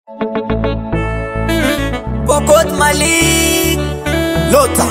Pokot Malik Lota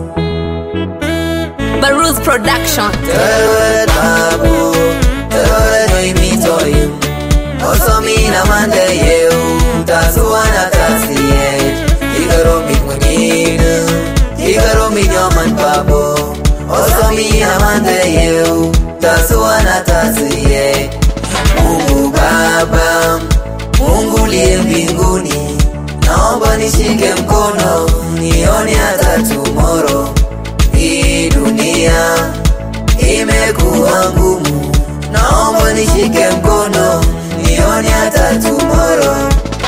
Baruz Production. Tewet babu Tewet noimitoyu Osomi na mande yeu Tasuwa na tasiye Igaro mitmunyinu Igaro minyoman babu Osomi na mande yeu Tasuwa na tasiye Mungu Baba Mungu liye mbinguni Naomba nishike mkono Nione hata tomorrow hii dunia imekuwa ngumu, naomba nishike mkono nione hata tomorrow.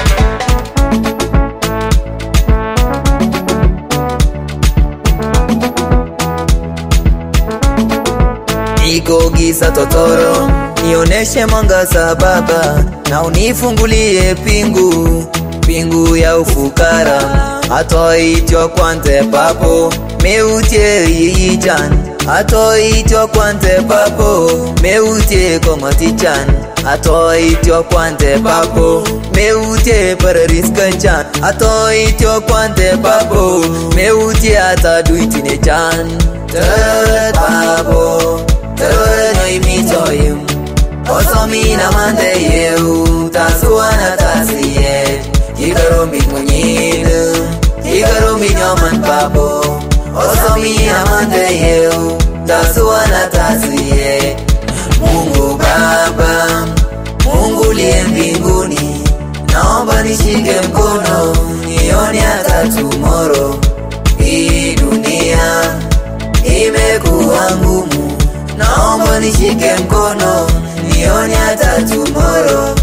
Niko giza totoro, nioneshe mwangaza Baba, na unifungulie pingu pingu ya ufukara, atoitwa kwante papo meutie yiyichan atoitwa kwante papo meutie komatichan atoitwa kwante papo meutie parariskachan atoitwa kwante papo meutie ataduitinechan teret papo teret noimitoyim osomina mande yeu tasuana tasiye kikarombit monyinu kikarombit nyoman papo osomi amande yeu tasuana tasiye Mungu Baba, Mungu liye mbinguni, naomba nishike mkono nione hata tomorrow. Hii dunia imekuwa ngumu, naomba nishike mkono nione hata tomorrow.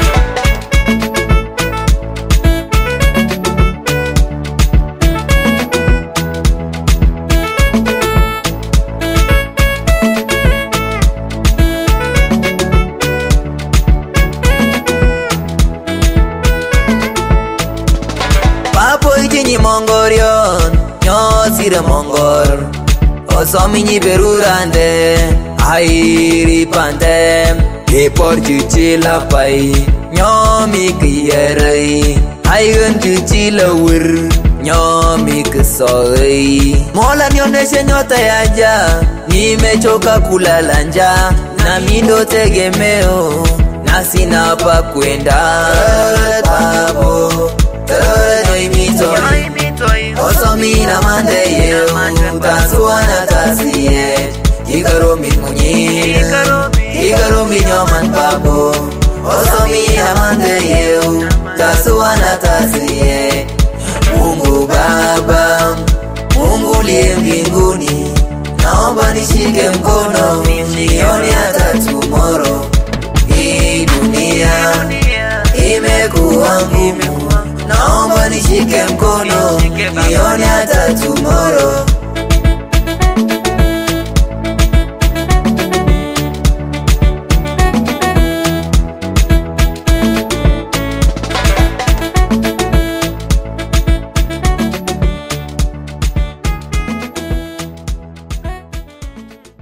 Papo itinyi mongorion, nyosire mongor Osomi nyiberurande, airi pande Lepor chuchi lapai, nyomi kiyerei Aigen chuchi lawir, nyomi kisoi Mola nioneshe nyota yaja, nimechoka kulala njaa Na mindo tegemeo, na sina pa kwenda Papo, tero imito Osomi na mande yeu Tasuana tasiye Kikaro minmunyi Kikaro minyoman papo Osomi na mande yeu Tasuana tasiye Mungu Baba Mungu liye mbinguni Naomba nishike mkono Nione hata tomorrow Hii dunia imekuwa ngumu, naomba nishike mkono nione hata tomorrow.